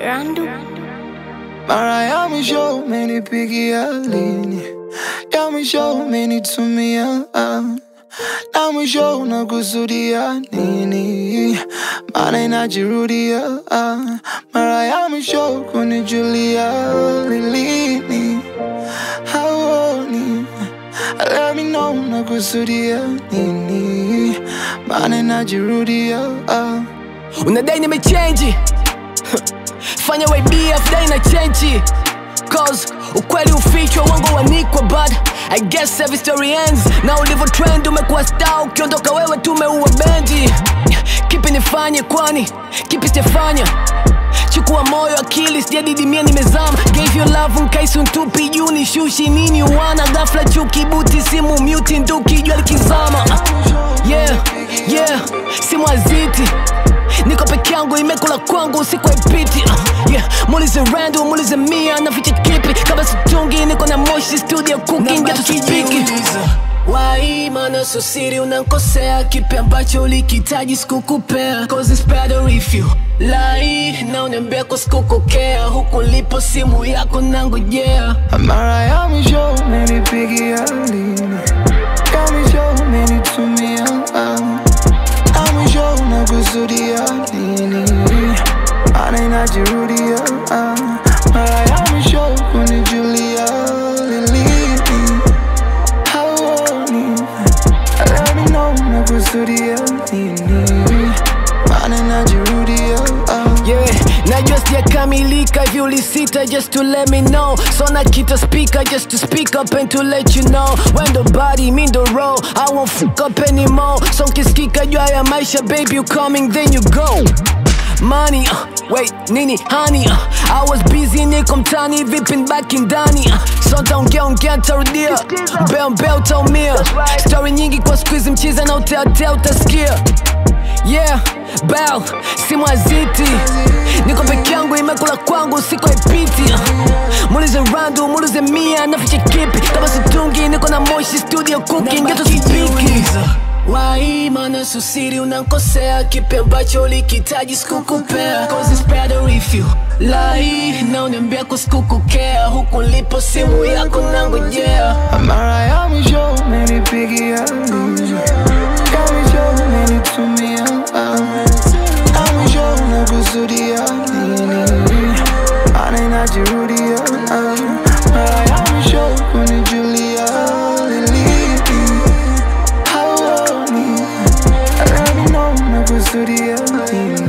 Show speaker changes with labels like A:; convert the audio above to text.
A: Randu
B: mara ya mwisho umenipigia lini? Ya mwisho umenitumia ah. na mwisho unakusudia nini? Maana inajirudia ah. mara ya mwisho kunijulia lilini? Hauoni? Let me know unakusudia nini? Maana inajirudia ah.
C: unadai nimechenji fanya YBF dai na chenji cause ukweli ufichwa wango wanikwa but I guess every story ends na ulivyo trend umekuwa star ukiondoka wewe tumeua bendi kipi nifanye kwani kipi sijafanya chukua moyo akili sijadidimia nimezama gave you love nkaisi ntupi juu ni shushi nini uwana ghafla chuki buti simu muti nduki jua likizama yeah yeah simu aziti niko peke yangu imekula kwangu usiku haipiti uh, yeah. muulize rando muulize mia naficha kipi kama situngi niko na moshi studio cooking geto sipiki Wai mana so siri unankosea kipi ambacho ulikitaji sikukupea Cause it's better if you lie na uniambia kwa sikukokea huku lipo simu yako nangojea
B: Mara ya mwisho umenipigia lini? Ya mwisho umenitumia ah. Ya mwisho unakusudia nini? Maana inajirudia ah. Mara ya mwisho kunijulia lilini? Hauoni? Let me know unakusudia nini? Maana inajirudia ah.
C: yeah najua sijakamilika hivi ulisita just to let me know so nakita speaker just to speak up and to let you know when the body mean the roll i won't fuck up anymore so nkisikika jua ya maisha baby you coming then you go money uh, wait nini honey uh, i was busy niko mtani vipi nbaki ndani uh, so ntaongea ongea ntarudia mbeo mbeo utaumia story nyingi kwa skuizi mchiza na uteatea utasikia yeah bell simu aziti niko peke yangu imekula kwangu usiku haipiti uh, muulize randu muulize mia naficha kipi kama situngi niko na moshi studio cooking geto sipiki Wai mana susiri unankosea kipi ambacho ulikitaji sikukupea Cause it's better if you lie na uniambia kwa sikukukea huku lipo simu yako nangojea
B: Mara ya mwisho umenipigia lini? Ya mwisho umenitumia ah. Ya mwisho unakusudia nini? Maana inajirudia ah. Mara ya mwisho kunijulia lilini? Hauoni? Let me know unakusudia nini?